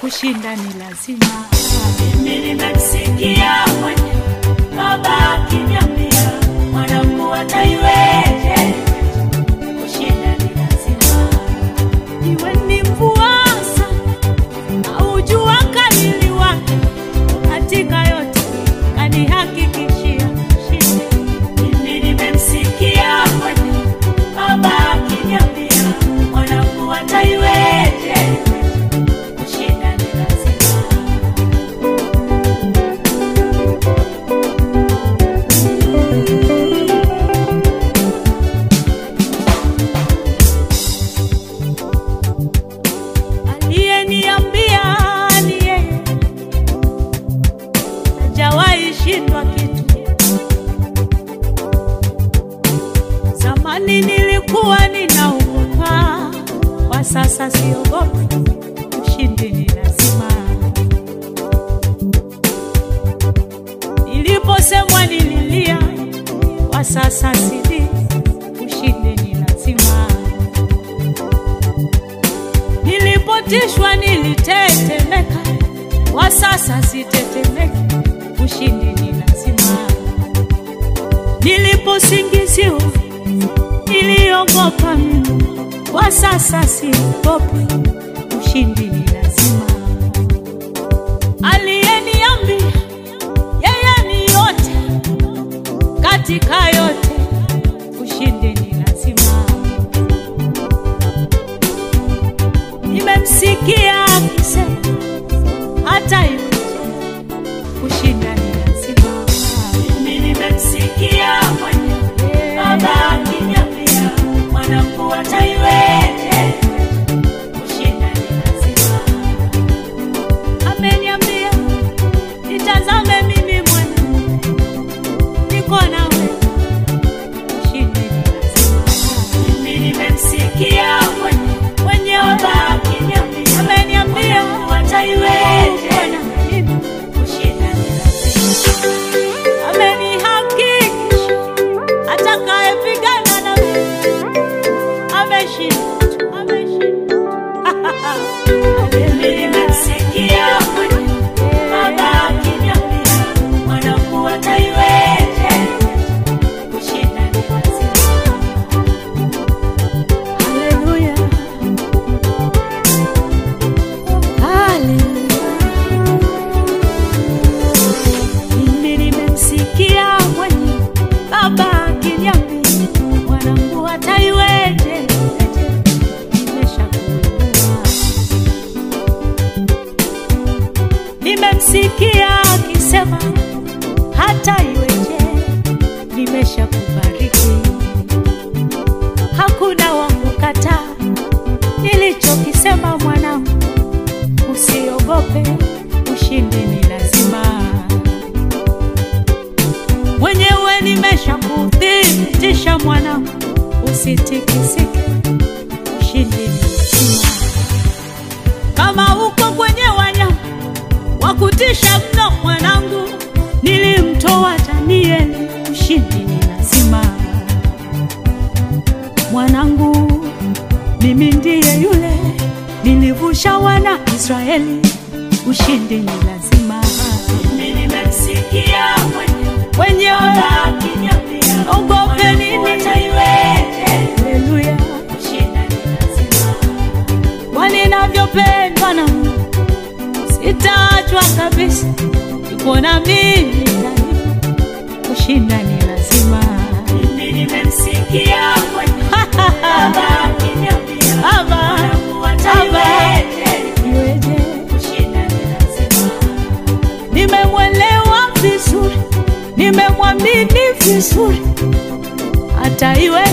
kushinda ni lazima. Mimi nimemsikia mwenye baba akiniambia mwanangu ataiweje, kushinda ni lazima. Iwe ni mvua sana au jua kali liwake, katika yote kanihakikishia kushinda. Mimi nimemsikia mwenye baba akiniambia mwanangu ataiweje, kushinda ni lazima. Aliyeniambia ni yeye, hajawahi shindwa kitu. Zamani nilikuwa ninaogopa, kwa sasa siogopi. Ushindi ni lazima. Niliposemwa nililia, kwa sasa sili. Ushindi ni lazima. Nilipotishwa nilitetemeka, kwa sasa sitetemeki. Ushindi ni lazima. Niliposingiziwa niliogopa mimi, kwa sasa siogopi. Ushindi ni lazima. Aliyeniambia yeye ni yote katika yote, ushindi ni lazima. Nimemsikia akisema hata hivyo kushinda ni lazima. Mimi nimemsikia mwenye baba akiniambia mwanangu ataiweje, kushinda ni lazima. Ameniambia nitazame mimi mwana, niko nawe, ushindi ni lazima. Mimi nimemsikia mwenye Mwenye baba akiniambia ameniambia mwanangu ataiweje, Bwana, mimi kushinda ni lazima. amenihakikisha atakayepigana na mimi ameshinda, ameshinda. Mimi nimemsikia mwenye baba akiniambia mwanangu ataiweje, kushinda ni lazima. Haleluya. Haleluya. Mimi nimemsikia mwenye baba akiniambia mwanangu ataiweje, nimeshakuelewa. Nimemsikia akisema hata iweje, nimeshakubariki hakuna wa kukataa nilichokisema mwanangu, usiogope, ushindi ni lazima. Mwenyewe nimeshakuthibitisha mwanangu, usitikisike, ushindi ni lazima. Kama uko kwenye wanyama wa kutisha mno mwanangu, nilimtoa Danieli, ushindi ni lazima mwanangu, mimi ndiye yule nilivusha wana Israeli, ushindi ni lazima. Mimi nimemsikia mwenye Wenye baba akiniambia ogope nini? mwanangu ataiweje, Haleluya, kushinda ni lazima. kwa ninavyopendwa na Mungu, sitaachwa kabisa, yuko na mimi daima, kushinda ni lazima. Mimi nimemsikia mwenye baba akiniambia Baba, mwanangu ataiweje, iweje? kushinda ni lazima. nimemwelewa vizuri, nimemwamini vizuri, hata iwe